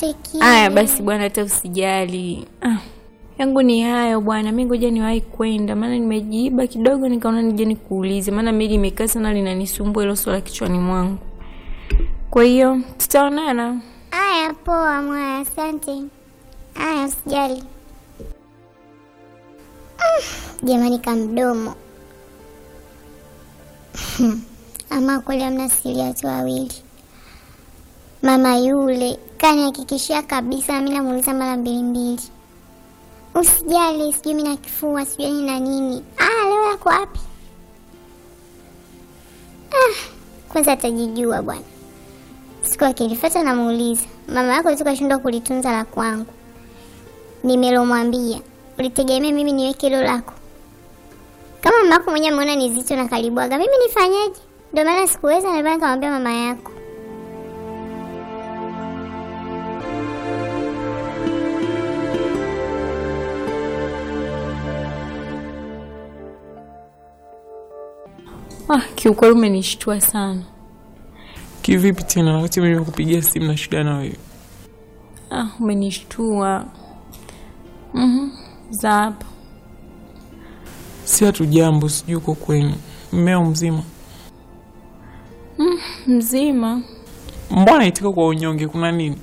peke Aya basi bwana, hata usijali. Ah, yangu ni hayo bwana, mi ngoja niwahi kwenda, maana nimejiiba kidogo, nikaona nije nikuulize, maana mili imekaa sana linanisumbua hilo swala kichwani mwangu. Kwa hiyo tutaonana. Aya, poa mwaya, asante. Aya, usijali. Mm, Jamani, kamdomo ama kweli amna siri ya watu wawili. Mama yule kanihakikishia kabisa, mi namuuliza mara mbili mbili. Usijali, sijui mi na kifua, sijui nina nini. Ah, leo yako wapi? Ah, kwanza atajijua bwana. Siku akilifata namuuliza, mama yako tu kashindwa kulitunza la kwangu. Nimelomwambia, ulitegemea mimi niweke hilo lako? Kama mama yako mwenyewe ameona ni zito na kalibwaga, mimi nifanyaje? Ndio maana sikuweza, ndio maana nikamwambia mama yako. Ah, kiukweli umenishtua sana. Kivipi tena wakati mimi nimekupigia simu na shida na wewe? Ah, umenishtua. Mhm. Za hapa. Si hatu jambo, sijui uko kwenye mmeo mzima. Mzima. Mbona itika kwa unyonge, kuna nini?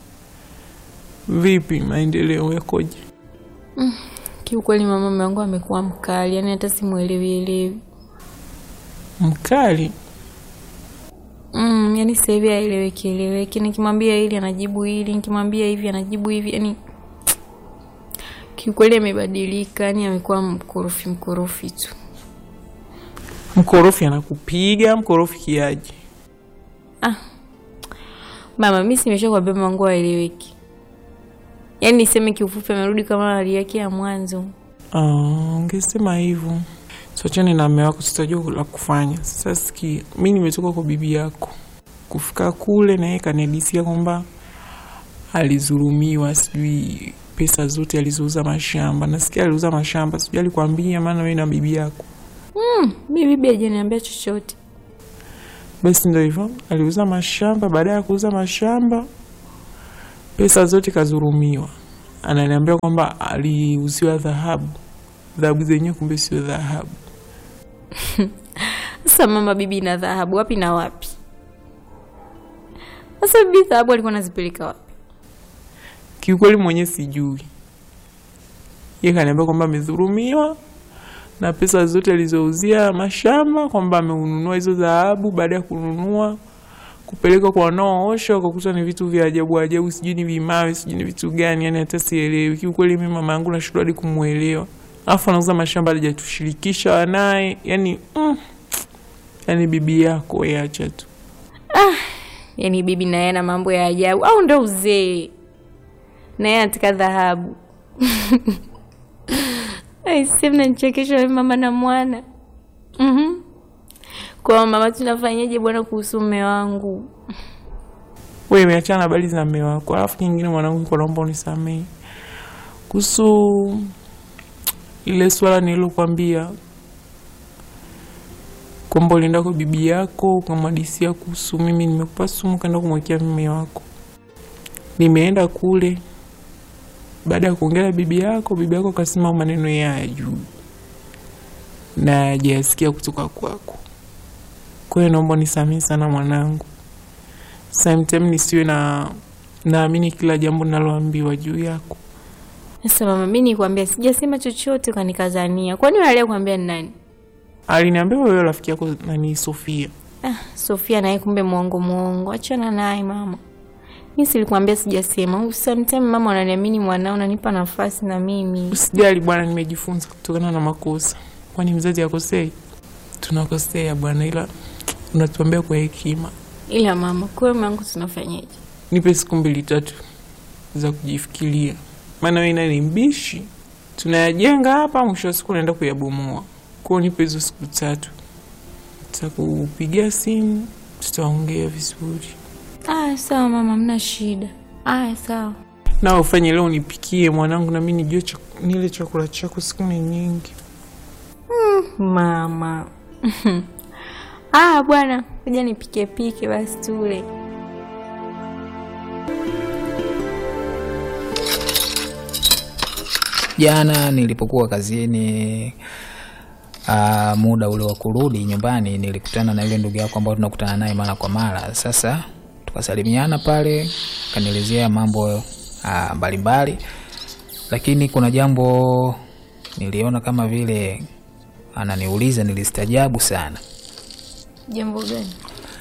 Vipi maendeleo yakoje? Kiukweli mama mume wangu amekuwa mkali, yani hata simuelewi elewi. Mkali? Mm, yani sasa hivi haeleweki eleweki. Nikimwambia hili anajibu hili, nikimwambia hivi anajibu hivi. Yani kiukweli amebadilika, yani amekuwa mkorofi mkorofi tu. Mkorofi anakupiga mkorofi kiaje? Mama, mimi simesha kuambia mama wangu haeleweki. Yaani niseme kiufupi amerudi kama hali yake ya mwanzo. Ah, ungesema hivyo. Tuachane na mume wako, tutajua la kufanya. Sasa sikia, mi nimetoka kwa bibi yako kufika kule, na yeye kanadisia kwamba alizulumiwa, sijui pesa zote alizouza mashamba. Nasikia aliuza mashamba, sijui alikwambia, maana wewe na bibi yako. Mm, mimi bibi hajaniambia chochote. Basi ndo hivyo, aliuza mashamba. Baada ya kuuza mashamba, pesa zote kazurumiwa. Ananiambia kwamba aliuziwa dhahabu, dhahabu zenyewe kumbe sio dhahabu. Sasa mama, bibi na dhahabu wapi na wapi? Sasa bibi dhahabu alikuwa anazipeleka wapi? Kiukweli mwenyewe sijui. Yeye kaniambia kwamba amedhulumiwa na pesa zote alizouzia mashamba, kwamba ameununua hizo dhahabu. Baada ya kununua kupeleka kwa wanaoosha, wakakuta ni vitu vya ajabu ajabu, sijui ni vimawe, sijui ni vitu gani, yani hata sielewi. Kiukweli mimi mama yangu nashindwa hadi kumuelewa, alafu anauza mashamba hajatushirikisha wanaye, yani mm, yani bibi yako wewe, acha tu. Yaani bibi naye ana mambo ya ajabu au ndo uzee? Naye anataka dhahabu. Aise, mnanichekesha wewe mama na mwana. Mhm. Kwa mama, tunafanyaje bwana kuhusu mume wangu? Wewe umeachana na habari za mume wako, alafu nyingine mwanangu, kwa naomba unisamehe kuhusu ile swala nililokwambia kwamba ulienda kwa bibi yako ukamwadisia kuhusu mimi nimekupa sumu kaenda kumwekea mume wako. Nimeenda kule, baada ya kuongea na bibi yako, bibi yako akasema maneno yeye hayajui na hajayasikia kutoka kwako. Kwa hiyo naomba nisamehe sana mwanangu sometime nisiwe na naamini kila jambo ninaloambiwa juu yako. Sasa mama, mimi nikwambia sijasema chochote kanikazania. Kwani wewe aliyekuambia ni nani? Aliniambia wewe rafiki yako nani Sofia. Ah, Sofia naye kumbe mwongo mwongo. Achana naye mama. Mimi silikwambia sijasema. Sometimes mama unaniamini mwanao unanipa nafasi na mimi. Usijali bwana, nimejifunza kutokana na makosa. Kwani mzazi akosei? Tunakosea bwana, ila unatuambia kwa hekima. Ila mama, kwa mume wangu tunafanyaje? Nipe siku mbili tatu za kujifikiria, maana wewe naye ni mbishi. Tunayajenga hapa, mwisho wa siku naenda kuyabomoa. Kwa hiyo nipe hizo siku tatu, nitakupigia simu, tutaongea vizuri. Ah, sawa mama, mna shida. Ah, sawa. Na ufanye leo nipikie mwanangu, na mimi nijue chak- nile chakula chako, siku ni nyingi. Mama. ah, bwana, kuja nipike pike basi tule. jana nilipokuwa kazini uh, muda ule wa kurudi nyumbani nilikutana na yule ndugu yako ambao tunakutana naye mara kwa mara sasa tukasalimiana pale kanielezea mambo uh, mbalimbali lakini kuna jambo niliona kama vile ananiuliza nilistajabu sana Jambo gani?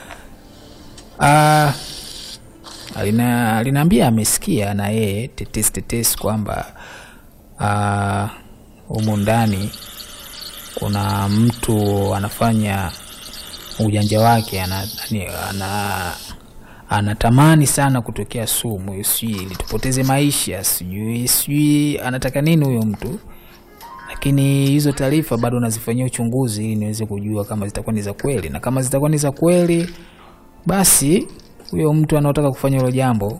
Ah, alina alinaambia amesikia na yeye tetesi tetesi kwamba ah, humu ndani kuna mtu anafanya ujanja wake ana, ani- ana, anatamani sana kutokea sumu sijui ili tupoteze maisha sijui sijui anataka nini huyo mtu lakini hizo taarifa bado nazifanyia uchunguzi ili niweze kujua kama zitakuwa ni za kweli na kama zitakuwa ni za kweli basi huyo mtu anaotaka kufanya hilo jambo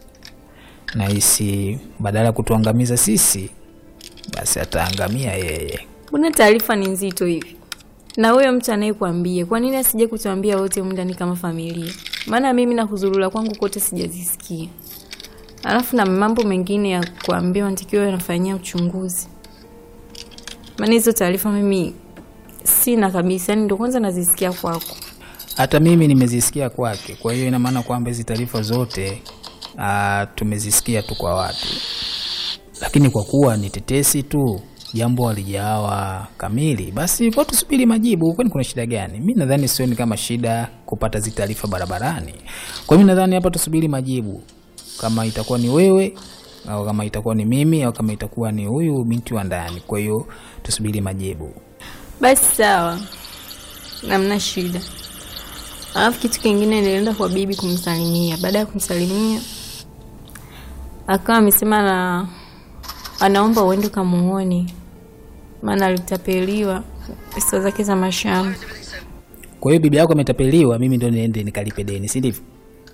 nahisi badala ya kutuangamiza sisi basi ataangamia yeye Mbona taarifa ni nzito hivi? Na huyo mtu anayekuambia, kwa nini asije kutuambia wote humu ndani kama familia? Maana mimi na kuzurura kwangu kote sijazisikia. Alafu na mambo mengine ya kuambiwa natakiwa yanafanyia uchunguzi. Maana hizo taarifa mimi sina kabisa, yani ndio kwanza nazisikia kwako. hata mimi nimezisikia kwake kwa hiyo ina maana kwamba hizi taarifa zote uh, tumezisikia tu kwa watu lakini kwa kuwa ni tetesi tu jambo halijawa kamili basi kwa tusubiri majibu kwani kuna shida gani mi nadhani sioni kama shida kupata zi taarifa barabarani kwa hiyo mi nadhani hapa tusubiri majibu kama itakuwa ni wewe au kama itakuwa ni mimi au kama itakuwa ni huyu binti wa ndani kwa hiyo tusubiri majibu Basi sawa, namna shida. Alafu kitu kingine, nilienda kwa bibi kumsalimia. Baada ya kumsalimia, akawa amesema na anaomba uende ukamuone, maana alitapeliwa pesa zake za mashamba. kwa hiyo bibi yako ametapeliwa mimi ndo niende nikalipe deni si ndivyo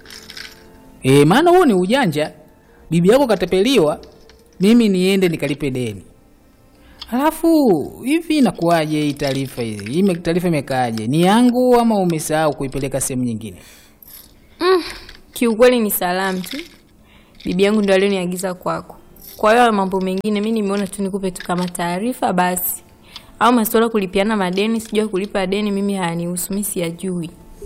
e, maana huo ni ujanja bibi yako katapeliwa mimi niende nikalipe deni alafu hivi inakuwaje hii taarifa hii hii ime- taarifa imekaaje ni yangu ama umesahau kuipeleka sehemu nyingine Kiukweli ni salamu tu, bibi yangu ndo alioniagiza kwako. Kwa hiyo mambo mengine mi nimeona tu nikupe tu kama taarifa basi, au masuala kulipiana madeni, sijua kulipa deni, mimi hayanihusu, mi siyajui.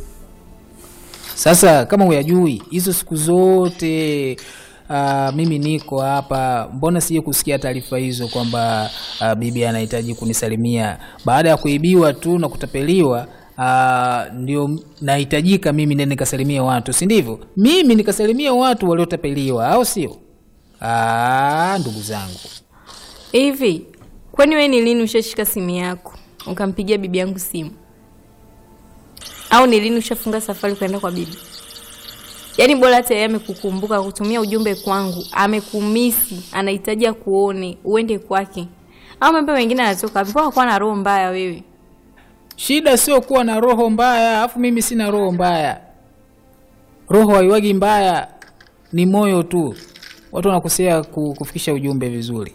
sasa kama huyajui hizo siku zote Uh, mimi niko hapa mbona sije kusikia taarifa hizo kwamba uh, bibi anahitaji kunisalimia baada ya kuibiwa tu na kutapeliwa uh, ndio nahitajika mimi nende nikasalimia watu si ndivyo mimi nikasalimia watu waliotapeliwa au sio Ah, ndugu zangu Hivi kwani wewe ni lini ushashika simu yako ukampigia bibi yangu simu? Au ni lini ushafunga safari kwenda kwa bibi? Yaani bora hata yeye amekukumbuka kutumia ujumbe kwangu, amekumisi, anahitaji akuone, uende kwake. Au mambo mengine anatoka wapi? Mbona kuwa na roho mbaya wewe? shida sio kuwa na roho mbaya alafu mimi sina roho mbaya roho haiwagi mbaya ni moyo tu watu wanakosea ku- kufikisha ujumbe vizuri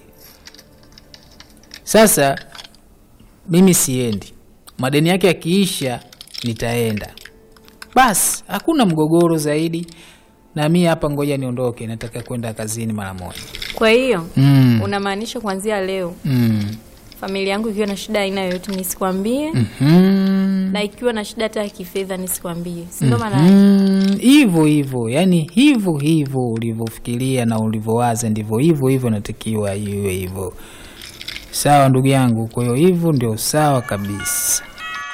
sasa mimi siendi madeni yake yakiisha nitaenda basi hakuna mgogoro zaidi na mi hapa ngoja niondoke nataka kwenda kazini mara moja Kwa hiyo mm. unamaanisha kuanzia leo mm. familia yangu ikiwa na shida aina yoyote nisikwambie, mm. na ikiwa na shida hata ya kifedha nisikwambie, si ndio maana yake? Mm, hivyo hivyo yani hivyo hivyo ulivyofikiria na ulivyowaza ndivyo hivyo hivyo natakiwa iwe hivyo sawa ndugu yangu kwa hiyo hivyo ndio sawa kabisa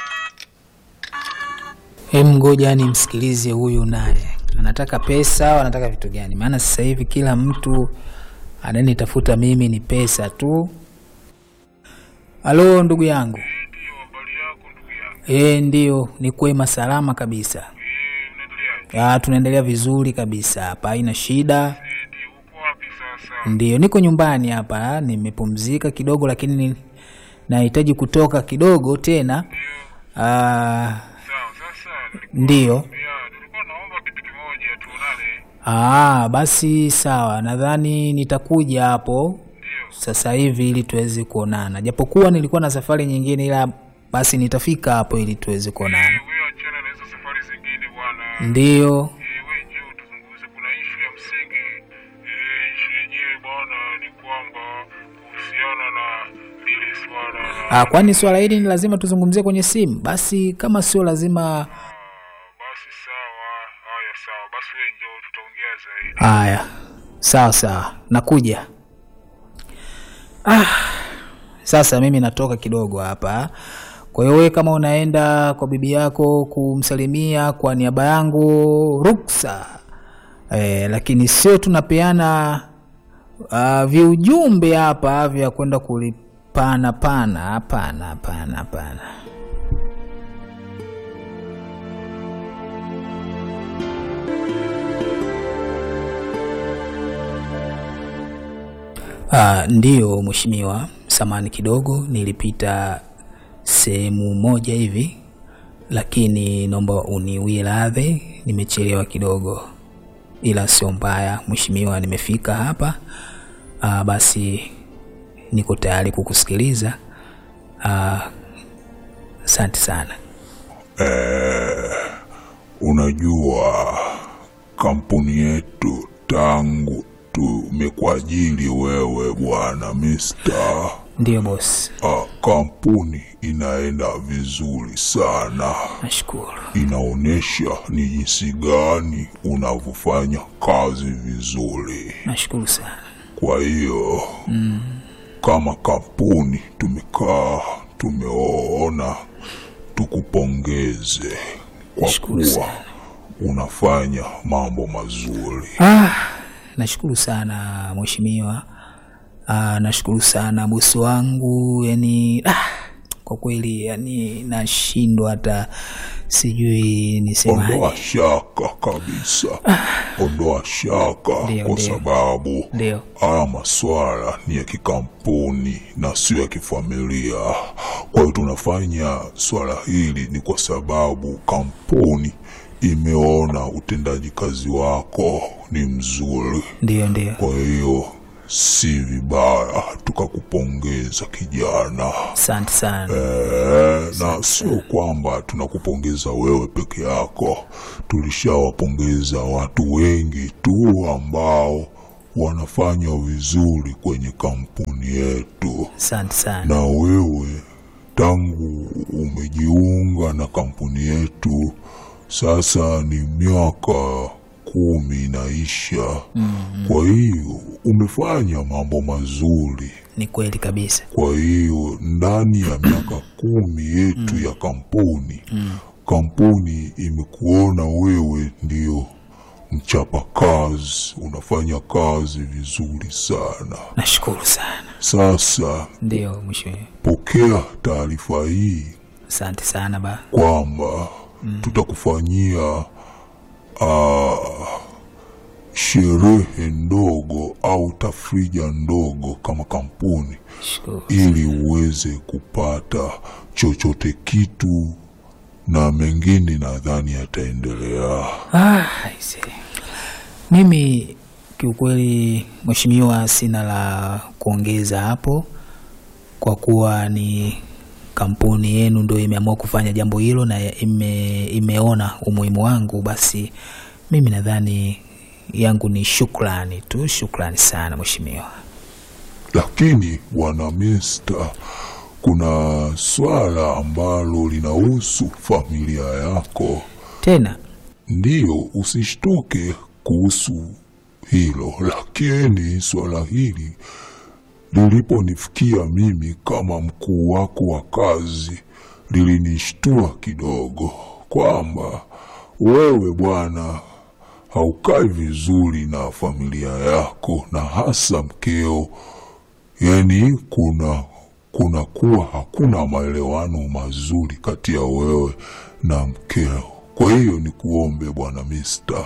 hem ngoja nimsikilize huyu naye anataka pesa au anataka vitu gani maana sasa hivi kila mtu ananitafuta mimi ni pesa tu halo ndugu yangu Ndio, habari yako ndugu yangu. e, ndio ni kwema salama kabisa Eh, unaendeleaje? Ya, tunaendelea vizuri kabisa hapa, haina shida. Eh, ndio, uko wapi sasa? Ndio, niko nyumbani hapa, nimepumzika kidogo, lakini ni- nahitaji kutoka kidogo tena. Ah, Sawa, sasa nilikuwa ndio. ya, nilikuwa naomba kitu kimoja tuonane. Ah, basi sawa, nadhani nitakuja hapo sasa hivi ili tuweze kuonana, japokuwa nilikuwa na safari nyingine, ila basi nitafika hapo ili tuweze kuonana. Wewe achana na hizo safari zingine bwana. Ndio. Eh, wewe njoo tuzungumze, kuna ishu ya msingi. Eh, ishu yenyewe bwana ni kwamba kuhusiana kuhusiana na hili swala la Ah, kwani swala hili ni lazima tuzungumzie kwenye simu? Basi kama sio lazima, basi sawa. Haya, sawa basi, wewe njoo, tutaongea zaidi. haya, sawa sawa, nakuja. Ah, sasa mimi natoka kidogo hapa. Kwa hiyo wewe kama unaenda kwa bibi yako kumsalimia kwa niaba yangu, ruksa eh, lakini sio tunapeana uh, viujumbe hapa vya kwenda kulipana pana. Hapana, hapana, hapana. Uh, ndiyo mheshimiwa, samani kidogo, nilipita sehemu moja hivi, lakini naomba uniwie radhi, nimechelewa kidogo, ila sio mbaya mheshimiwa, nimefika hapa. Uh, basi niko tayari kukusikiliza. Uh, asante sana. Unajua, kampuni yetu tangu tumekuajiri wewe bwana Mister, Ndiyo bosi, ah, kampuni inaenda vizuri sana, nashukuru. inaonyesha ni jinsi gani unavyofanya kazi vizuri. Nashukuru sana. Kwa hiyo kama kampuni tumekaa tumeona tukupongeze kwa Nashukuru kuwa sana. unafanya mambo mazuri. Ah, nashukuru sana mheshimiwa. Ah, nashukuru sana bosi wangu, yani ah, kwa kweli yani nashindwa hata sijui nisemaje. Ondoa shaka kabisa, ondoa shaka Ndio, kwa ndio. sababu Ndio. haya maswala ni ya kikampuni na sio ya kifamilia. Kwa hiyo tunafanya swala hili ni kwa sababu kampuni imeona utendaji kazi wako ni mzuri. Ndio, ndio. Kwa hiyo si vibaya tukakupongeza kijana. Asante sana. Eh, na sio kwamba tunakupongeza wewe peke yako, tulishawapongeza watu wengi tu ambao wanafanya vizuri kwenye kampuni yetu, Asante sana. na wewe tangu umejiunga na kampuni yetu sasa ni miaka kumi inaisha. Kwa hiyo umefanya mambo mazuri. Ni kweli kabisa. Kwa hiyo ndani ya miaka kumi yetu ya kampuni kampuni imekuona wewe ndio mchapa kazi, unafanya kazi vizuri sana. Nashukuru sana. Sasa Ndio mheshimiwa. pokea taarifa hii Asante sana ba. kwamba tutakufanyia ah, sherehe ndogo au tafrija ndogo kama kampuni Shukuru. ili uweze kupata chochote kitu na mengine nadhani yataendelea. Ah, aise. Mimi kiukweli mheshimiwa, sina la kuongeza hapo, kwa kuwa ni kampuni yenu ndio imeamua kufanya jambo hilo na ime, imeona umuhimu wangu, basi mimi nadhani yangu ni shukrani tu. Shukrani sana mheshimiwa. Lakini bwana Mister, kuna swala ambalo linahusu familia yako. Tena Ndiyo, usishtuke kuhusu hilo, lakini swala hili liliponifikia mimi kama mkuu wako wa kazi lilinishtua kidogo, kwamba wewe bwana haukai vizuri na familia yako na hasa mkeo, yani kuna kuna kuwa hakuna maelewano mazuri kati ya wewe na mkeo. Kwa hiyo ni kuombe bwana Mister,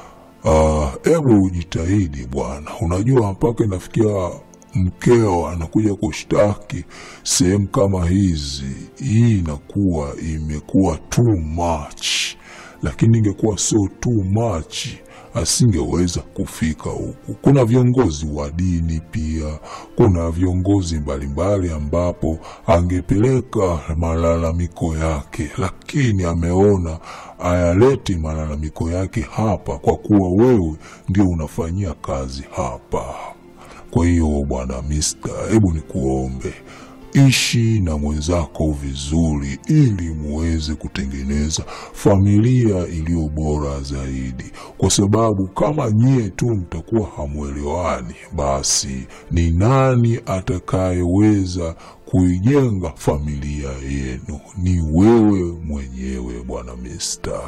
hebu uh, ujitahidi bwana. Unajua mpaka inafikia mkeo anakuja kushtaki sehemu kama hizi, hii inakuwa imekuwa too much, lakini ingekuwa sio too much asingeweza kufika huku. Kuna viongozi wa dini pia, kuna viongozi mbalimbali ambapo angepeleka malalamiko yake, lakini ameona ayaleti malalamiko yake hapa, kwa kuwa wewe ndio unafanyia kazi hapa. Kwa hiyo bwana Mister, hebu nikuombe ishi na mwenzako vizuri, ili muweze kutengeneza familia iliyo bora zaidi, kwa sababu kama nyie tu mtakuwa hamwelewani, basi ni nani atakayeweza kuijenga familia yenu? Ni wewe mwenyewe bwana Mister.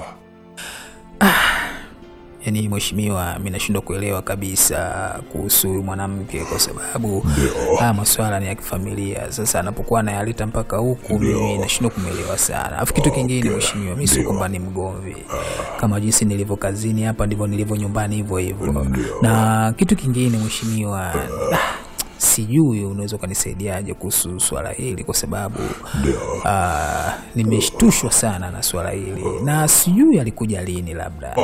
Yaani mheshimiwa, mi nashindwa kuelewa kabisa kuhusu huyu mwanamke kwa sababu haya maswala ni ya kifamilia. Sasa anapokuwa anayaleta mpaka huku, mimi nashindwa kumwelewa sana. Alafu kitu kingine mheshimiwa, mi sio kwamba ni mgomvi. Kama jinsi nilivyo kazini hapa ndivyo nilivyo nyumbani, hivyo hivyo. Na kitu kingine mheshimiwa, ah, sijui unaweza ukanisaidiaje kuhusu swala hili kwa sababu ah, nimeshtushwa sana na swala hili na sijui alikuja lini labda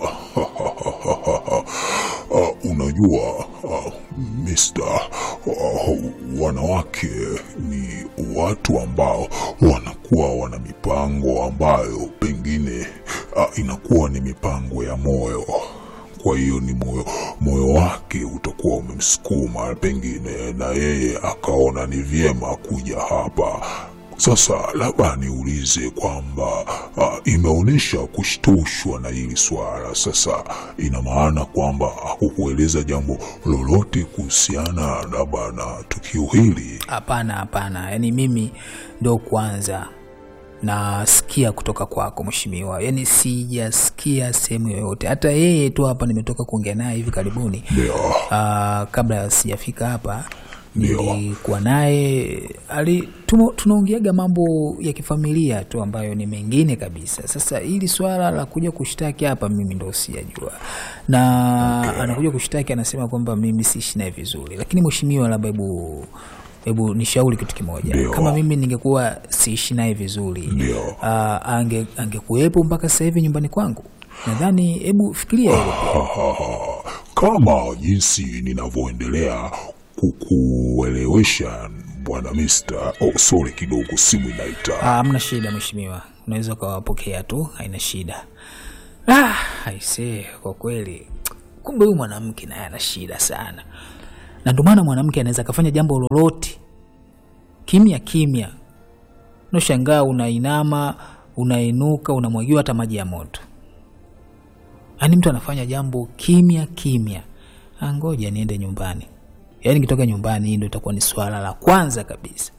Uh, unajua uh, Mister, uh, wanawake ni watu ambao wanakuwa wana mipango ambayo pengine uh, inakuwa ni mipango ya moyo. Kwa hiyo ni moyo moyo wake utakuwa umemsukuma pengine, na yeye akaona ni vyema kuja hapa. Sasa labda niulize kwamba uh, imeonyesha kushtushwa na hili swala. Sasa ina maana kwamba hakukueleza jambo lolote kuhusiana labda na tukio hili? Hapana, hapana, yaani mimi ndo kwanza nasikia kutoka kwako mheshimiwa, yaani sijasikia sehemu yoyote. Hata yeye tu hapa nimetoka kuongea naye hivi karibuni, Ndio. Ah, kabla sijafika hapa Ndio. nilikuwa naye ali tumo- tunaongeaga mambo ya kifamilia tu ambayo ni mengine kabisa. Sasa hili swala la kuja kushtaki hapa mimi ndo sijajua, na anakuja kushtaki anasema kwamba mimi siishi naye vizuri, lakini mheshimiwa, labda hebu hebu nishauri kitu kimoja. Ndio. Kama mimi ningekuwa siishi naye vizuri Ndio. ah, ange angekuwepo mpaka sasa hivi nyumbani kwangu? Nadhani, hebu fikiria hilo. Kama jinsi ninavyoendelea kukuelewesha bwana Mister. Oh, sorry kidogo, simu inaita. Ah, Hamna shida mheshimiwa, unaweza ukawapokea tu, haina shida. Ah, aisee, kwa kweli kumbe huyu mwanamke naye ana shida sana, na ndio maana mwanamke anaweza akafanya jambo lolote kimya kimya, unashangaa unainama, unainuka, unamwagiwa hata maji ya moto. Yaani mtu anafanya jambo kimya kimya. Ah, ngoja niende nyumbani. Yaani nikitoka nyumbani, hii ndio itakuwa ni swala la kwanza kabisa.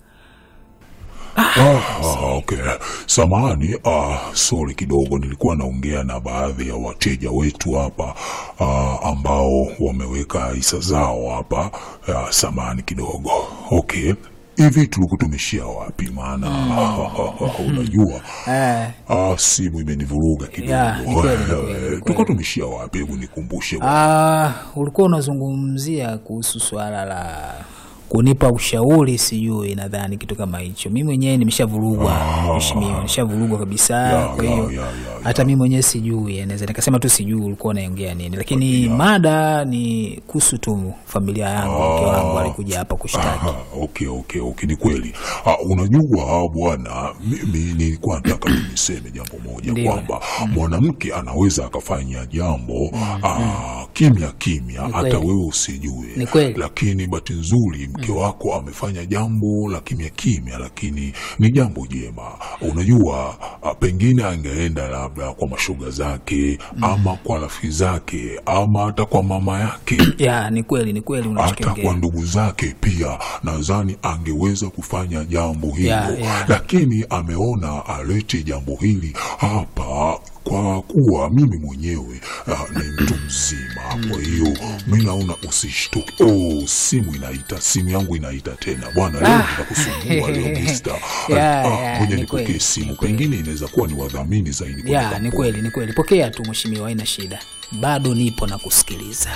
Ah, okay. Samahani, ah, sorry kidogo, nilikuwa naongea na baadhi ya wateja wetu hapa ah, ambao wameweka hisa zao hapa. Ah, samahani kidogo. Okay, hivi tulikuwa tumeshia wapi? Maana unajua Eh. ah, simu imenivuruga kidogo. Ya, ni kweli, ni kweli, ni kweli. Tulikuwa tumeshia wapi? Hebu nikumbushe. Ah, ulikuwa unazungumzia kuhusu swala la kunipa ushauri, sijui, nadhani kitu kama hicho. Mi mwenyewe nimeshavurugwa mheshimiwa, nimeshavurugwa kabisa. Ya, Kwa ya, hiyo ya, ya, hata mi mwenyewe sijui, naweza nikasema tu sijui ulikuwa unaongea nini, lakini mada ni kuhusu tu familia yangu. Mke wangu alikuja hapa kushtaki. Ah, okay, okay, okay, ni kweli. Ah, unajua bwana, mimi nilikuwa nataka tu niseme jambo moja Ndiyo. kwamba mwanamke anaweza akafanya jambo ah, kimya kimya, hata kweli. wewe usijue, Ni kweli. lakini bahati nzuri mke wako amefanya jambo la kimya kimya, lakini ni jambo jema. Unajua ah, pengine angeenda labda kwa mashoga zake ama kwa rafiki zake ama hata kwa mama yake Ya, ni kweli, ni kweli hata unachokiongea. kwa ndugu zake pia nadhani angeweza kufanya jambo hilo Ya, ya. lakini ameona alete jambo hili hapa kwa kuwa mimi mwenyewe uh, ni mtu mzima kwa hiyo mi naona usishtuke oh, simu inaita simu yangu inaita tena bwana leo nitakusumbua leo mister Ya, Ah, ya, ngoja ni nipokee kweli, simu ni kweli. pengine inaweza kuwa ni wadhamini zaidi kwenye Ya, ni kampuni. kweli, ni kweli. Pokea tu mheshimiwa, haina shida, bado nipo na kusikiliza.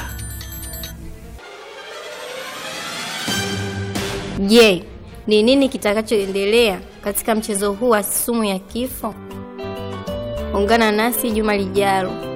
Je, ni nini kitakachoendelea katika mchezo huu wa sumu ya kifo? Ungana nasi juma lijalo